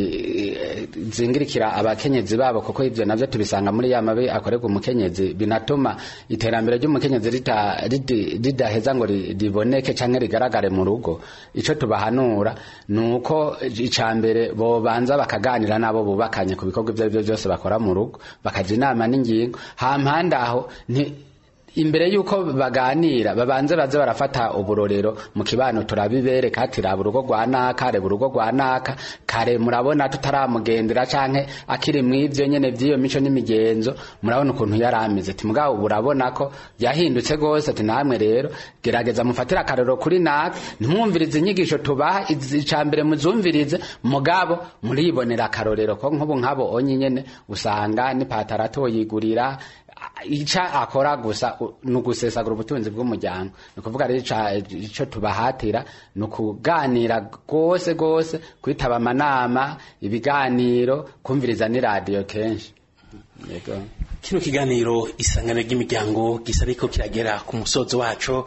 bagizingirikira abakenyezi babo kuko ivyo navyo tubisanga muri ya mabi akorerwa umukenyezi binatuma iterambere ry'umukenyezi rita- ridi- ridaheza ngo ri- riboneke canke rigaragare mu rugo ico tubahanura nuko ica mbere bobanza bakaganira nabo bubakanye ku bikorwa ivyo arivyo vyose bakora mu rugo bakaja inama n'ingingo hampande aho nti imbere yuko baganira babanze baze barafata uburorero mu kibano turabibereka ati raba urugo rwa naka reba urugo rwa naka kare murabona tutaramugendera canke akiri mw'ivyo nyene vy'iyo mico n'imigenzo murabona ukuntu yari ameze ati mugabo ubu urabona ko yahindutse gose ati namwe rero gerageza mufatire akarero kuri naka ntimwumvirize inyigisho tubaha izi- ica mbere muzumvirize mugabo muribonera akarorero ko nk'ubu nk'abo onye nyene usanga n'ipataro atoyigurira ica akora gusa u- ni ugusesagura ubutunzi bw'umuryango ni ukuvuga rero ica- ico tubahatira ni ukuganira rwose rwose kwitaba amanama ibiganiro kumviriza n'iradiyo kenshi yego kino kiganiro isangano ry'imiryango gisa ariko kiragera ku musozo waco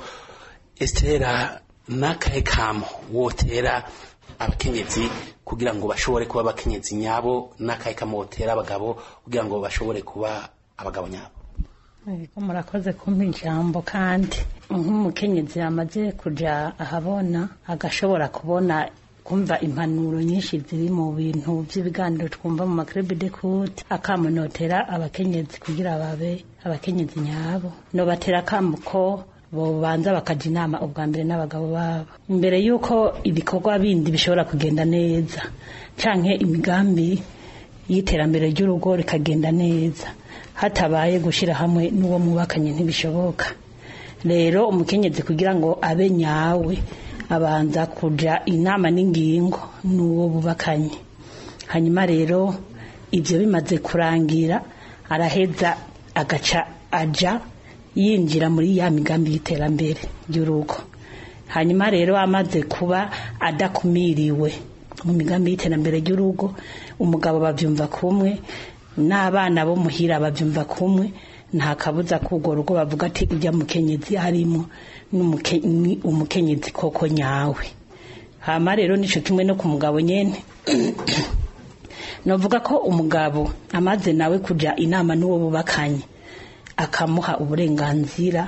estera n'akahe kamo wotera abakenyezi kugira ngo bashobore kuba abakenyezi nyabo n'akahe kamo wotera abagabo kugira ngo bashobore kuba abagabo nyabo Ego murakoze kumpa ijambo kandi nk'umukenyezi yamaze kuja ahabona agashobora kubona kumva impanuro nyinshi ziri mu bintu by'ibiganiro twumva mu makrebe de kute akamunotera abakenyezi kugira babe abakenyezi nyabo nobatera akamo ko bobanza bakaja inama ubwa mbere n'abagabo babo imbere y'uko ibikorwa bindi bishobora kugenda neza canke imigambi y'iterambere ry'urugo rikagenda neza hatabaye gushyira hamwe n'uwo mwubakanye ntibishoboka rero umukenyezi kugira ngo abe nyawe abanza kuja inama n'ingingo n'uwo bubakanye hanyuma rero ibyo bimaze kurangira araheza agaca aja yinjira muri ya migambi y'iterambere ry'urugo hanyuma rero amaze kuba adakumiriwe mu migambi y'iterambere ry'urugo umugabo babyumva kumwe n'abana bo muhira babyumva kumwe nta kabuza k'urwo rugo bavuga ati ujya mukenyezi harimo n'umuke- ni umukenyezi koko nyawe hama rero nico kimwe no ku mugabo nyene novuga ko umugabo amaze nawe kuja inama n'uwo bubakanye akamuha uburenganzira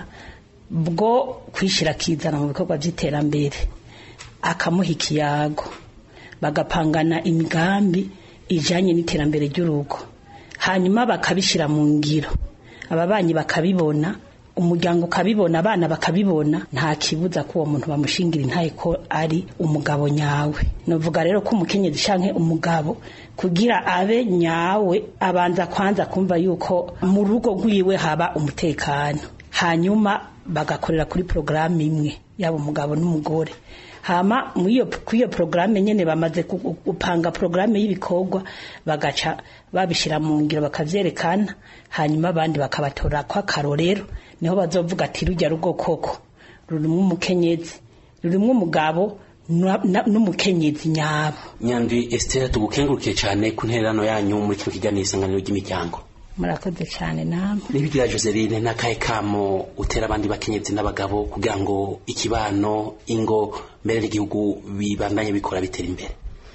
bwo kwishyira akizana mu bikorwa by'iterambere akamuha ikiyago bagapangana imigambi ijanye n'iterambere ry'urugo hanyuma bakabishyira mu ngiro ababanyi bakabibona umuryango ukabibona abana bakabibona nta kibuza ko uwo muntu bamushingira intaye ko ari umugabo nyawe novuga rero ko umukenyezi canke umugabo kugira abe nyawe abanza kwanza kumva yuko mu rugo rwiwe haba umutekano hanyuma bagakorera kuri porogaramu imwe yaba umugabo n'umugore hama kuri iyo porogaramu nyine bamaze gu- gupanga porogaramu y'ibikorwa bagaca babishyira mu ngiro bakavyerekana hanyuma abandi bakabatora kw'akarorero niho bazovuga ati rujya rugo koko rurimwo umukenyezi rurimwo umugabo na- na- n'umukenyezi nyabo nyandwi esitera tugukengurukiye cyane ku ntererano yanyu muri kino kiganiro isanganiro ry'imiryango murakoze cyane namwe nibigira joseline n'akahe kamo utera abandi bakenyezi n'abagabo kugira ngo ikibano ingo mbere n'igihugu bibandanye bikora bitera imbere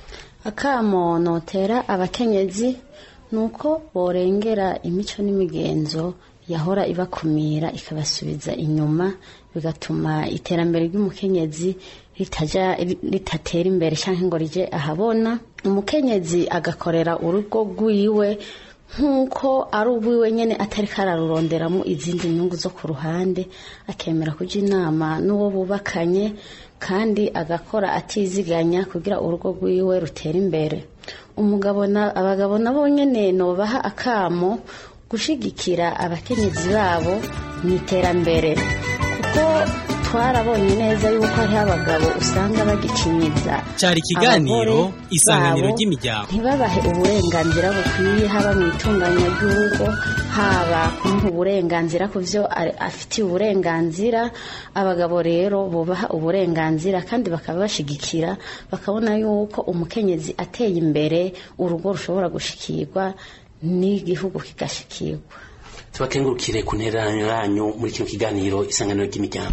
akamo notera abakenyezi ni uko borengera imico n'imigenzo yahora ibakumira ikabasubiza inyuma bigatuma iterambere ry'umukenyezi ritaja ritatera imbere cyangwa ngo rije ahabona umukenyezi agakorera urugo rwiwe nk'uko ari ubwiwe nyine atari kararuronderamo izindi nyungu zo ku ruhande akemera kujya inama n'uwo bubakanye kandi agakora atiziganya kugira urugo rwiwe rutera imbere umugabo na abagabo nabo nyine nobaha akamo gushigikira abakenyezi babo mu iterambere kuko twarabonye neza yuko hariho abagabo usanga bagicinyiza cyari ikiganiro abagore isanganiro babo ry'imiryango ntibabahe uburenganzira bukwiye haba mu itunganya ry'urugo haba kumuha uburenganzira ku byo ari- afitiye uburenganzira abagabo rero bubaha uburenganzira kandi bakaba bashigikira bakabona yuko umukenyezi ateye imbere urugo rushobora gushikirwa n'igihugu kigashikirwa tubakengurukire ku ntererano yanyu muri kino kiganiro isanganiro ry'imiryango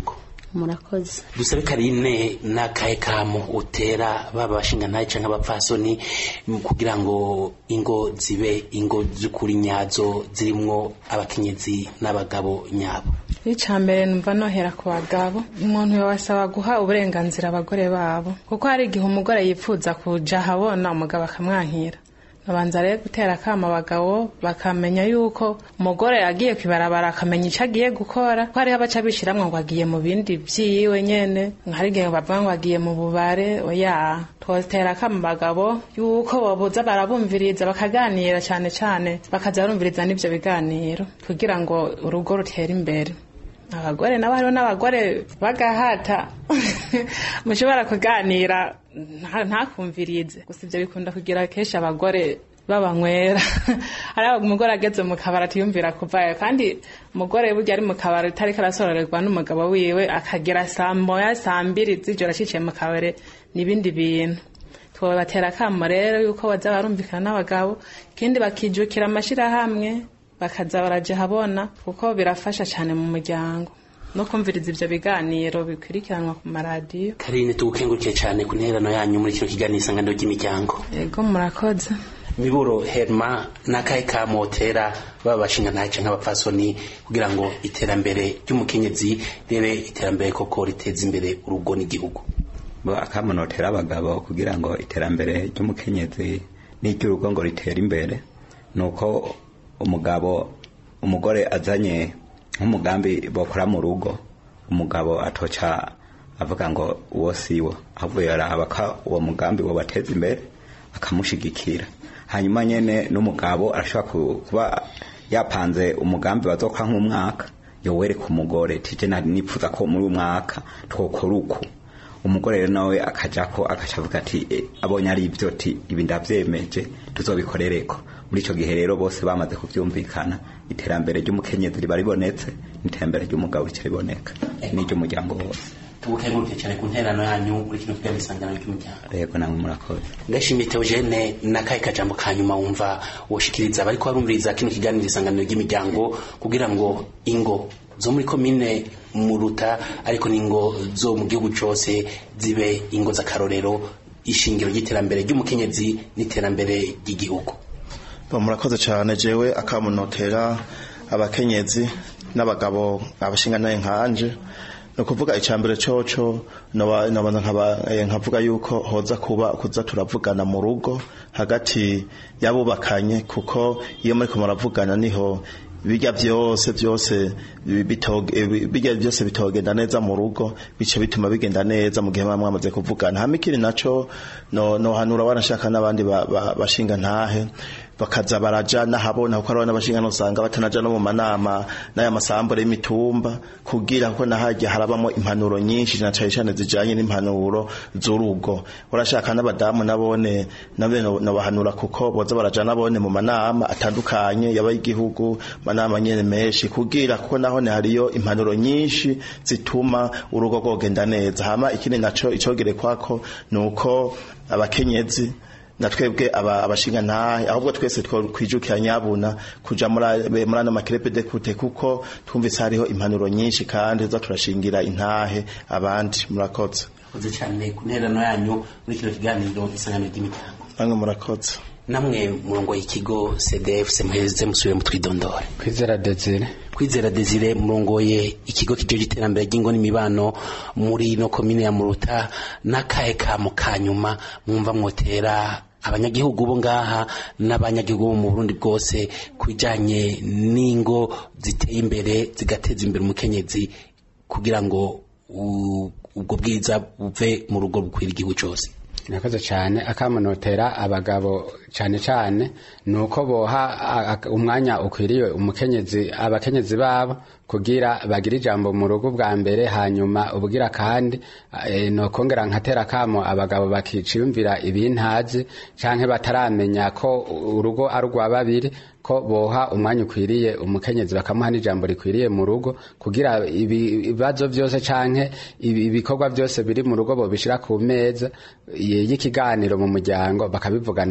murakoze dusabe karine n'akahe kamo utera baba bashingantahe canke abapfasoni mu kugira ngo ingo zibe ingo z'ukuri nyazo zirimwo abakenyezi n'abagabo nyabo icya mbere numva nohera ku bagabo umuntu yabasaba guha uburenganzira abagore babo kuko hari igihe umugore yifuza kuja ahabona umugabo akamwankira babanza rero gutera akama abagabo bakamenya yuko umugore agiye kwibarabara akamenya icyo agiye gukora ko hariho abaca bishiramwo ngo agiye mu bindi vyiwe nyene hari igihe bavuga ngo agiye mu bubare oya twotera akama abagabo yuko bobuza barabumviriza bakaganira cane cane bakaza barumviriza n'ivyo biganiro kugira ngo urugo rutere imbere abagore nabo hariho n'abagore bagahata mushobora kuganira nta- ntakumvirize gusa ibyo bikunda kugira kenshi abagore babanywera hari umugore ageze mu kabari atiyumvira kuvayo kandi umugore burya ari mu kabari utariko arasororerwa n'umugabo wiwe akagera saa moya saa mbiri z'ijoro aciciye mu kabari n'ibindi bintu twobatera akamo rero yuko baza barumvikana n'abagabo ikindi bakijukira amashirahamwe bakaza baraja habona kuko birafasha cyane mu muryango no kumviriza ivyo biganiro bikurikiranwa ku maradiyo karine tugukengurukiye cane ku nterano yanyu muri kino kiganiro isanganiro ry'imiryango yego murakoze miburo herma n'akahe kamo utera baba bashingantahe canke abapfasoni kugira ngo iterambere ry'umukenyezi ribe iterambere koko riteza imbere urugo n'igihugu bo akamunotera abagabo kugira ngo iterambere ry'umukenyezi n'iry'urugo ngo ritere imbere ni uko umugabo umugore azanye nk'umugambi bakora mu rugo umugabo atoca avuga ngo uwo siwo ahubwo yaraba ko uwo mugambi wobateza imbere akamushigikira hanyuma nyene n'umugabo arashobora ku- kuba yapanze umugambi bazokora nk'umwaka yowereka umugore tije nari nipfuza ko muri uyu mwaka twokora uku umugore rero nawe akajako agaca avuga ati "Eh, abonye ari ibyo ti ibi ndavyemeje tuzobikorereko muri ico gihe rero bose bamaze kuvyumvikana iterambere ry'umukenyezi riba ribonetse n'iterambere ry'umugabo rica riboneka n'iry'umuryango wose tugukengurukiye cane ku nterano yanyu muri kino kiganiro isanganiro ry'umuryango rego namwe murakoze ndashimiye teogene n'akahe kajambo ka nyuma wumva woshikiriza bariko barumviriza kino kiganiro isanganiro ry'imiryango kugira ngo ingo zo muri komine muruta ariko n'ingo zo mu gihugu cose zibe ingo z'akarorero ishingiro ry'iterambere ry'umukenyezi n'iterambere ry'igihugu Bo, murakoze cyane jewe akamunotera abakenyezi n'abagabo abashingantahe nkanje ni ukuvuga icambere coco noba- nobanza nkaba- eh, nkavuga yuko hoza kuba kuza turavugana mu rugo hagati y'abubakanye kuko iyo muriko muravugana niho bijya byose byose bi- bitoge- eh, bi- bijya byose bitogenda neza mu rugo bice bituma bigenda neza mu gihe muba mwamaze kuvugana hama ikindi naco no no hanura wanashaka n'abandi ba- ba- bashinga ntahe bakaza baraja nahabona kuko arabona bashinga usanga batanaja no mu manama n'aya masambure y'imitumba kugira ko nahajya harabamo impanuro nyinshi na cane cane zijanye n'impanuro z'urugo urashaka n'abadamu nabone nabe no no bahanura kuko boza baraja nabone mu manama atandukanye yaba y'igihugu manama nyene menshi kugira kuko nahone hariyo impanuro nyinshi zituma urugo rwogenda neza hama ikindi naco icogere kwako nuko abakenyezi na twebwe aba- abashinga ntahe ahubwo twese twijukira nyabuna kuja muri a- muri ano makirepe de kute kuko twumvise hariho impanuro nyinshi kandi tuza turashingira intahe abandi murakoze murakoze cyane ku nterano yanyu muri kino kiganiro isanganiro ry'imiryango namwe murakoze namwe murongo y'ikigo cdf muheze musubire mu twidondore kwizera desire kwizera desire murongoye ikigo kijeje iterambere ry'ingo n'imibano muri no komine ya muruta n'akahe kamo ka nyuma mwumva mwotera abanyagihugu bo ngaha n'abanyagihugu bo mu burundi bwose ku bijanye n'ingo ziteye imbere zigateza imbere umukenyezi kugira ngo u- ubwo bwiza buve mu rugo bukwira igihugu cyose nakoze cyane akamunotera abagabo cyane cyane ni uko boha a- a- umwanya ukwiriye umukenyezi abakenyezi babo kugira bagire ijambo mu rugo bwa mbere hanyuma ubwira kandi e, nokongera nkatera kamo abagabo bakiciyumvira ibintazi canke bataramenya ko urugo ari urwa babiri ko boha umwanya ukwiriye umukenyezi bakamuha n'ijambo rikwiriye mu rugo kugira ibi- ibibazo byose canke ibi- ibikorwa byose biri mu rugo bobishira ku meza y- y'ikiganiro mu muryango bakabivugana ukuntu bazo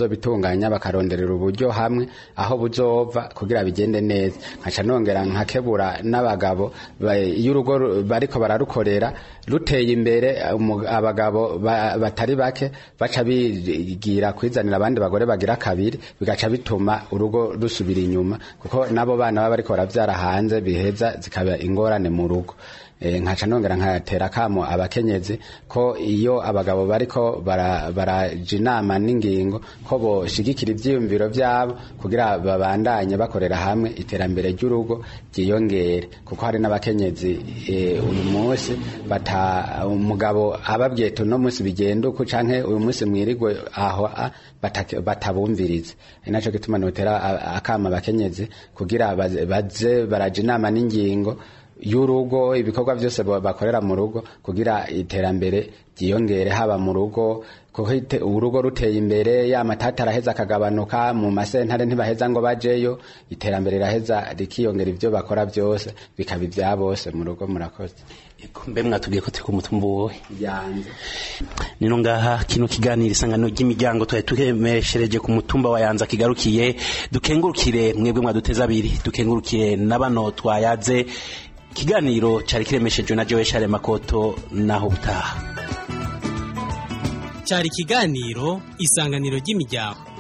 bazobitunganya bakaronderera uburyo hamwe aho buzova kugira bigende neza nkaca nongera nkakebura n'abagabo ba- iyo urugo ru- bariko bararukorera ruteye imbere umu- abagabo ba- batari bake baca bigira kwizanira abandi bagore bagira kabiri bigaca bituma urugo rusubira inyuma kuko nabo bana baba bariko baravyara hanze biheza zikaba ingorane mu rugo Eh, nkaca nongera nkatera kamo abakenyezi ko iyo abagabo bariko bara- baraja inama n'ingingo ko boshigikira ivyiyumviro vyabo kugira babandanye bakorera hamwe iterambere ry'urugo ryiyongere kuko hari n'abakenyezi eh, uyu munsi bata umugabo ababwiye ati uno munsi bigenda uku canke uyu munsi mwirigwe aho a, batake- batabumviriza ni naco gituma notera a- akama abakenyezi kugira baze- baze baraja inama n'ingingo y'urugo ibikorwa byose ba- bakorera mu rugo kugira iterambere ryiyongere haba mu rugo kuko ite- urugo ruteye imbere ya matata araheza akagabanuka mu masentare ntibaheza ngo bajeyo iterambere riraheza rikiyongera ibyo bakora byose bikaba ibya bose mu rugo murakoze mbe mwatubwiye ko turi ku mutumba wowe yanze nino ngaha kino kiganiro isanganiro ry'imiryango twari tuhemeshereje ku mutumba wa yanza kigarukiye dukengurukire mwebwe mwaduteze abiri dukengurukire na bano twayaze ikiganiro cari kiremeshejwe na Joe Share Makoto naho butaha cyari ikiganiro isanganiro ry'imiryango